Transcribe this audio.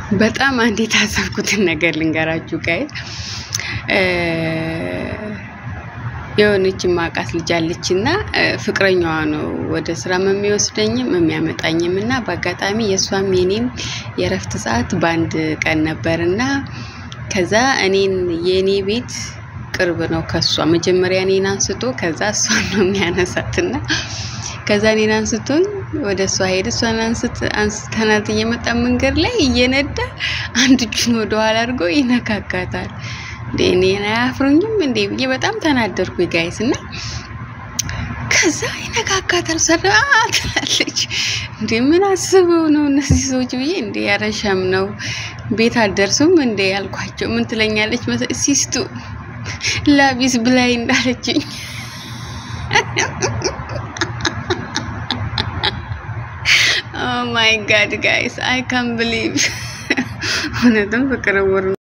በጣም አንድ የታዘብኩትን ነገር ልንገራችሁ ጋይዝ። የሆነች ማቃት ልጅ አለች እና ፍቅረኛዋ ነው ወደ ስራ የሚወስደኝም የሚያመጣኝም እና በአጋጣሚ የእሷም የኔም የእረፍት ሰዓት በአንድ ቀን ነበር እና ከዛ እኔን የእኔ ቤት ቅርብ ነው ከሷ መጀመሪያ እኔን አንስቶ ከዛ እሷን ነው የሚያነሳትና ከዛ እኔን አንስቶኝ ወደ እሷ ሄደ። እሷን አንስተናት እየመጣ መንገድ ላይ እየነዳ አንድ እጁን ወደኋላ አድርጎ ይነካካታል። እንዴ እኔን አያፍሩኝም እንዴ ብዬ በጣም ተናደርኩ ጋይስ። እና ከዛ ይነካካታል ሰራ ትላለች። እንዴ ምን አስበው ነው እነዚህ ሰዎች ብዬ እንዴ ያረሻም ነው ቤት አልደርሱም እንዴ ያልኳቸው። ምን ትለኛለች ሲስቱ ላቢስ ብላይ እንዳለችኝ ኦ ማይ ጋድ ጋይስ አይ ካን ብሊቭ እውነትም ፍቅር